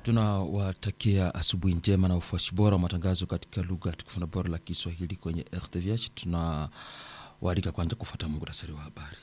tunawatakia asubuhi njema na ufuasi bora wa matangazo katika lugha tukufu na bora la Kiswahili kwenye RTVH. Tunawaalika kwanza kufuata muhtasari wa habari.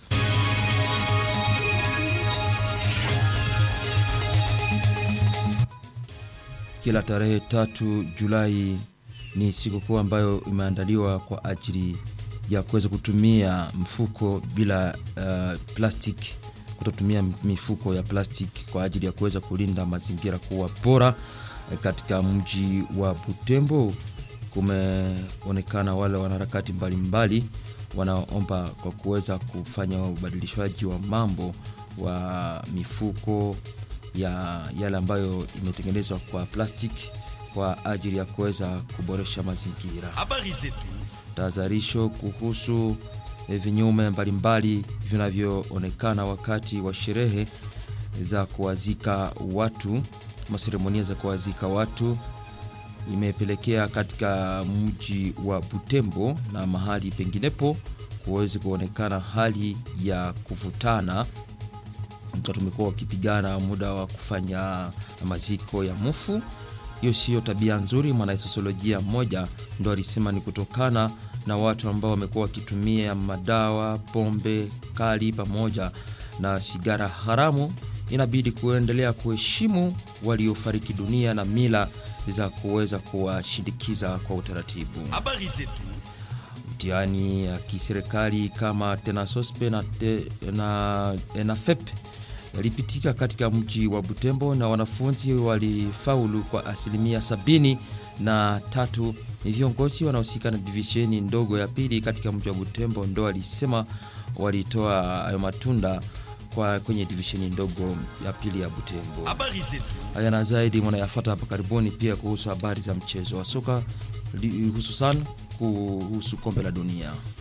Kila tarehe tatu Julai ni sikukuu ambayo imeandaliwa kwa ajili ya kuweza kutumia mfuko bila uh, plastiki kutotumia mifuko ya plastiki kwa ajili ya kuweza kulinda mazingira kuwa bora. Katika mji wa Butembo kumeonekana wale wanaharakati mbalimbali wanaomba kwa kuweza kufanya ubadilishaji wa mambo wa mifuko ya yale ambayo imetengenezwa kwa plastiki kwa ajili ya kuweza kuboresha mazingira. Habari zetu. Tahadharisho kuhusu vinyume mbalimbali vinavyoonekana wakati wa sherehe za kuwazika watu, maseremonia za kuwazika watu imepelekea katika mji wa Butembo na mahali penginepo kuweze kuonekana hali ya kuvutana. Tumekuwa wakipigana muda wa kufanya maziko ya mufu. Hiyo siyo tabia nzuri. Mwanasosiolojia mmoja ndo alisema ni kutokana na watu ambao wamekuwa wakitumia madawa, pombe kali pamoja na sigara haramu. Inabidi kuendelea kuheshimu waliofariki dunia na mila za kuweza kuwashindikiza kwa utaratibu. Habari zetu. Mtihani ya kiserikali kama tenasospe na, te, na, na FEP yalipitika katika mji wa Butembo na wanafunzi walifaulu kwa asilimia sabini na tatu. Ni viongozi wanaohusika na divisheni ndogo ya pili katika mji wa Butembo ndo walisema walitoa hayo matunda kwa kwenye divisheni ndogo ya pili ya Butembo. Habari zetu. Haya na zaidi mnayafata hapa karibuni, pia kuhusu habari za mchezo wa soka hususan kuhusu kombe la dunia.